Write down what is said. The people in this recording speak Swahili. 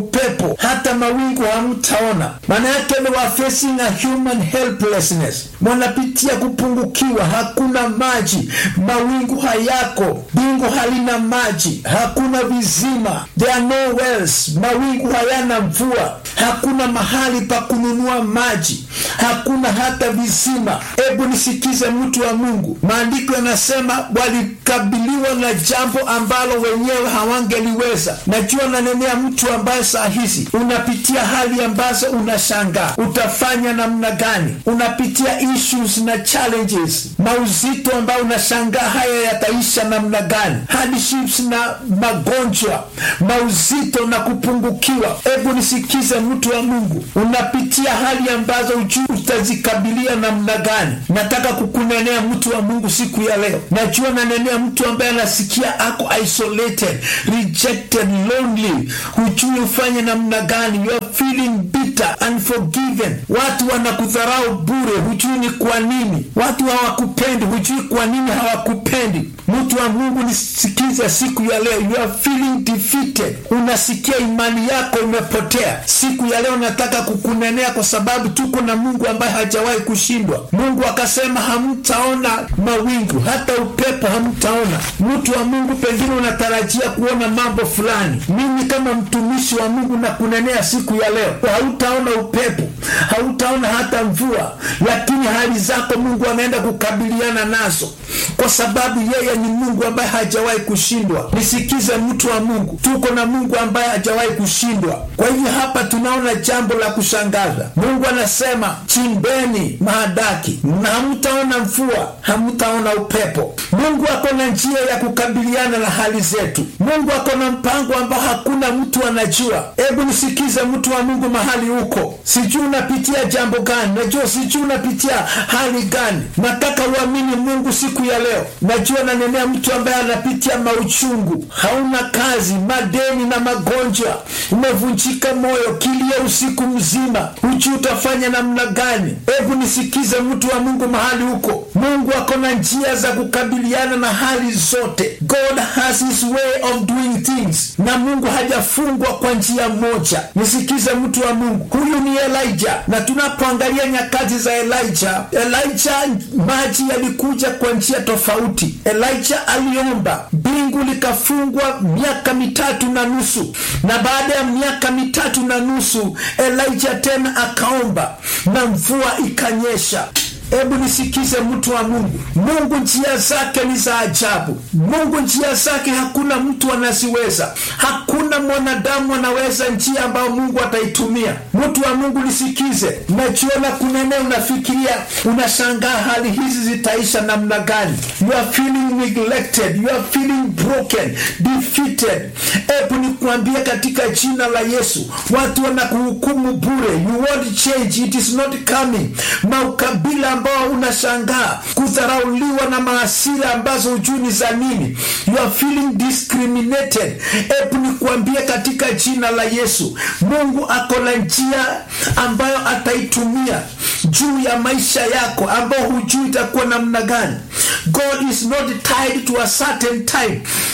upepo hata mawingu hamtaona. Maana yake they were facing a human helplessness, wanapitia kupungukiwa, hakuna maji, mawingu hayako, bingu halina maji, hakuna vizima, there are no wells, mawingu hayana mvua, hakuna mahali pa kununua maji, hakuna hata visima. Hebu nisikize, mtu wa Mungu, maandiko yanasema walikabiliwa na jambo ambalo wenyewe hawangeliweza. Najua nanenea mtu ambaye saa hizi unapitia hali ambazo unashangaa utafanya namna gani, unapitia issues na challenges, mauzito ambayo unashangaa haya yataisha namna gani, hardships na magonjwa, mauzito na kupungukiwa. Hebu nisikize, mtu wa Mungu, unapitia hali ambazo ujui utazikabilia namna gani. Nataka kukunenea mtu wa Mungu siku ya leo. Najua nanenea mtu ambaye anasikia ako isolated, rejected, lonely, hujui ufanye namna gani, you are feeling bitter, unforgiven. Watu wanakudharau bure, hujui ni kwa nini. Watu hawakupendi, hujui kwa nini hawakupendi. Mtu wa Mungu, nisikize siku ya leo, you are feeling defeated, unasikia imani yako imepotea. Siku ya leo nataka kukunenea, kwa sababu tuko na Mungu ambaye hajawahi kushindwa. Mungu akasema hamtaona mawingu, hata upepo hamtaona. Mtu wa Mungu, pengine unatarajia kuona mambo fulani. Mimi kama mtumishi wa Mungu na kunenea siku ya leo, hautaona upepo, hautaona hata mvua, lakini hali zako Mungu anaenda kukabiliana nazo, kwa sababu yeye ni Mungu ambaye hajawahi kushindwa. Nisikize mtu wa Mungu, tuko na Mungu ambaye hajawahi kushindwa. Kwa hivyo hapa tunaona jambo la kushangaza. Mungu anasema chimbeni mahadaki na hamtaona mvua, hamtaona upepo. Mungu ako na njia ya kukabiliana na hali zetu. Mungu ako na mpango ambao hakuna mtu anajua. Hebu nisikize mtu wa Mungu, mahali huko, sijui unapitia jambo gani, najua sijui unapitia hali gani. Nataka uamini Mungu siku ya leo. Najua nanenea mtu ambaye anapitia mauchungu, hauna kazi, madeni na magonjwa, umevunjika moyo, kilio usiku mzima, hujui utafanya namna gani. Hebu nisikize mtu wa Mungu, mahali huko, Mungu ako na njia za kukabiliana na hali zote. God has his way of doing things, na Mungu hajafungwa kwa njia moja. Nisikize mtu wa Mungu, huyu ni Elijah, na tunapoangalia nyakati za Elijah, Elijah maji yalikuja kwa njia tofauti. Elijah aliomba, mbingu likafungwa miaka mitatu na nusu, na baada ya miaka mitatu na nusu Elijah tena akaomba na mvua ikanyesha. Hebu nisikize mtu wa Mungu, Mungu njia zake ni za ajabu. Mungu njia zake hakuna mtu anaziweza, hakuna mwanadamu anaweza njia ambayo Mungu ataitumia. Mtu wa Mungu nisikize, najiona kunene, unafikiria, unashangaa hali hizi zitaisha namna gani? You are feeling neglected, you are feeling broken, defeated. Hebu nikuambia katika jina la Yesu, watu wanakuhukumu bure, you won't change, it is not coming. Maukabila ambao unashangaa kudharauliwa na maasira ambazo hujui ni za nini, you are feeling discriminated. Hebu nikuambie katika jina la Yesu, Mungu ako na njia ambayo ataitumia juu ya maisha yako ambao hujui itakuwa namna gani. God is not tied to a certain time.